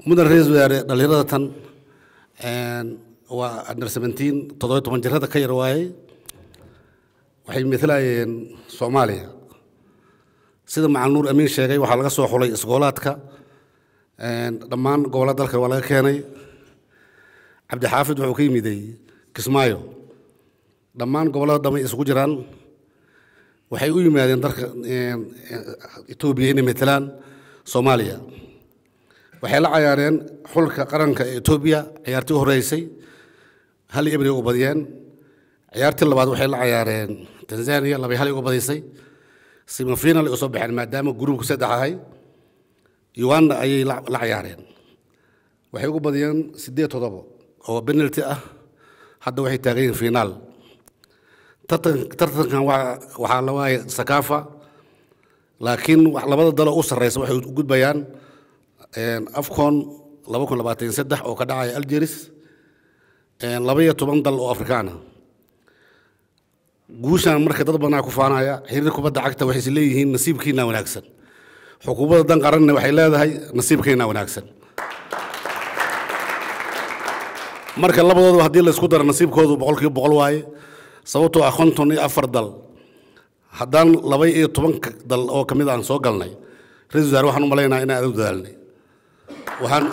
mudan ra-iisul wasaare dhallinyarada tan waa under seventeen toddoba toban jirada ka yar waayey waxay matalayeen soomaaliya sida macal nuur amiin sheegay waxaa laga soo xulay iskoolaadka dhammaan gobollada dalka waa laga keenay cabdixaafid wuxuu ka yimiday kismaayo dhammaan gobollada dhamay isugu jiraan waxay u yimaadeen dalka etoobiya inay matalaan soomaaliya waxay la cayaareen xulka qaranka ee etoobiya ciyaartii u horeysay hal iyo ebri uga badiyeen ciyaartii labaad waxay la cayaareen tanzania labay hal uga badisay semifinal ay usoo baxeen maadaama gruubku saddex ahay uganda ayay la cayaareen waxay uga badiyeen siddeed todobo oo penalty ah hadda waxay taagan yihiin finaal tartankan waxaa la waaya sakafa laakiin labada dalo u sarreysa waxay u gudbayaan afcon laba kun labaatan saddex oo ka dhacaya algeris laba iyo toban dal oo afrikaana guushan marka dad badanaa ku faanaya xiriir kubadda cagta waxay is leeyihiin nasiibkiina wanaagsan xukuumadda dan qaranna waxay leedahay nasiibkeena wanaagsan marka labadooda haddii laysku daro nasiibkoodu boqolkiiba boqol waaye sababtoo ah konton iyo afar dal haddaan laba iyo tobanka dal oo ka mid aan soo galnay ra-isul wasaare waxaan u malaynaa inaan adag dadaalnay waxaan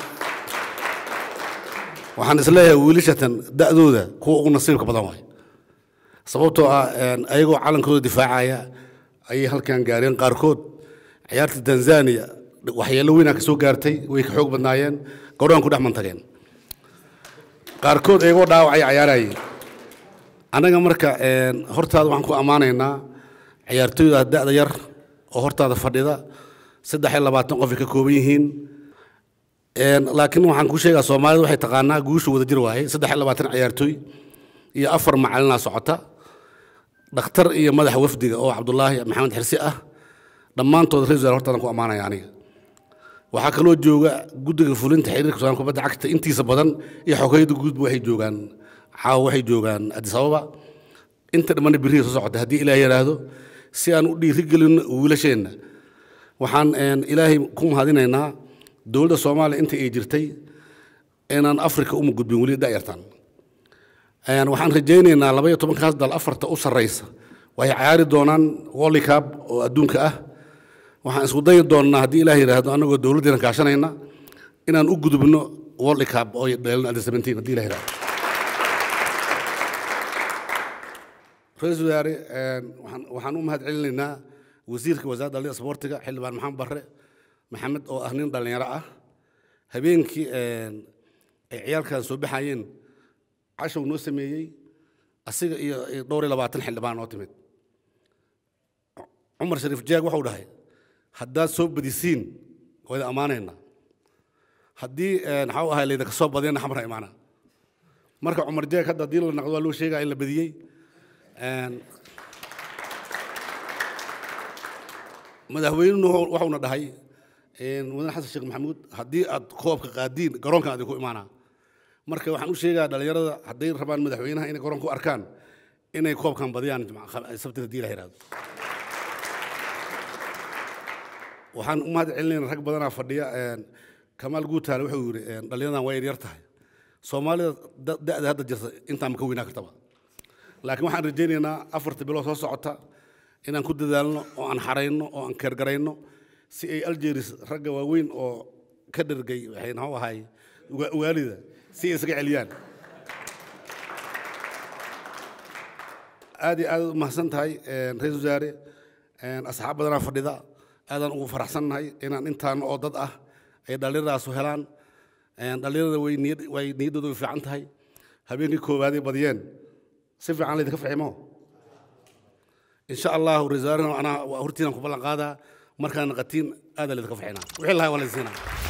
waxaan isleeyahay wiilashatan da'dooda kuwa ugu nasiibka badan waay sababtoo ah ayagoo calankooda difaacaya ayay halkan gaareen qaarkood ciyaarta tanzania waxyeello weynaa ka soo gaartay way ka xoog badnaayeen gowraan ku dhex mantageen qaarkood ayagoo dhaawacay cayaarayeen annaga marka hortaada waxaan ku ammaanaynaa ciyaartooyda da'da yar oo hortaada fadhida saddex iyo labaatan qof ay ka kooban yihiin laakiin waxaan ku sheegaa soomaalida waxay taqaanaa guusha wada jir waaye saddex iyo labaatan ciyaartooy iyo afar macalinaa socota dhakhtar iyo madaxa wafdiga oo cabdulaahi maxamed xirsi ah dhammaantood ra-isul wasaare hortaadan ku ammaanaya aniga waxaa kaloo jooga guddiga fulinta xiriirka soomaaliya kubadda cagta intiisa badan iyo xogayada guudba waxay joogaan caawa waxay joogaan addis ababa inta dhamana birihi soo socota haddii ilaah yidhaahdo si aan u dhiirigelinno wiilasheenna waxaan ilaahay ku mahadinaynaa dowladda soomaaliya inta ay jirtay inaan afrika uma gudbin weli da'yartan waxaan rajaynaynaa laba iyo tobankaas dal afarta u sarreysa waxay cayaari doonaan wollicab oo adduunka ah waxaan isku dayi doonnaa haddii ilaah yidhaahdo annagoo dowladdeena kaashanayna inaan u gudubno wollicab oo dheelin under seventeen haddii ilah yidhahdo ra-iisul wasaare waxaan u mahad celinaynaa wasiirka wasaaradda dhallinyada isboortiga xildhibaan maxamed barre maxamed oo ah nin dhallinyaro ah habeenkii ay ciyaalkan soo baxayeen cashow noo sameeyey asiga iyo dhowr iyo labaatan xildhibaan noo timid cumar shariif jaag wuxuu dhahay haddaad soo badisiin wayda ammaanaynaa haddii maxau ahay laydinka soo badiyana xamra imaana marka cumar jaag hadda haddii la naqdo waa loo sheegaya in la badiyey madaxweynuhu waxuuna dhahay mudane xasan sheekh maxamuud haddii aad koobka qaadiin garoonkan adinku imaanaa marka waxaan u sheegaa dhallinyarada hadday rabaan madaxweynaha inay garoonka u arkaan inay koobkan badiyaan sabtida hadii la yidhahdo waxaan u mahad celinayna rag badanaa fadhiya kamaal guutaale wuxuu yidhi dhallinyaradan waa yaryar tahay soomaalida da'da hadda jirta intaan ka weynaa kartaba laakiin waxaan rajaynaynaa afarta bilood soo socota inaan ku dadaalno oo aan xarayno oo aan keergarayno si ay algeris ragga waaweyn oo ka dhergay waxay noo ahay waalida si ay isaga celiyaan aad iyo aad u mahadsan tahay ra-iisul wasaare asxaab badanaa fadhida aadaan ugu faraxsannahay inaan intaan oo dad ah ay dhallinyardaasu helaan dhallinyarada way niyad way niyaddooda way fiican tahay habeenkii koobaaday badiyeen si fiican laydinka fiximo insha allahu ra-isul wasaarena anaa hortiinaan ku ballan qaadaa markaan naqatiin aada laydinka fixinaa wixii lahaa waa laydin siinaa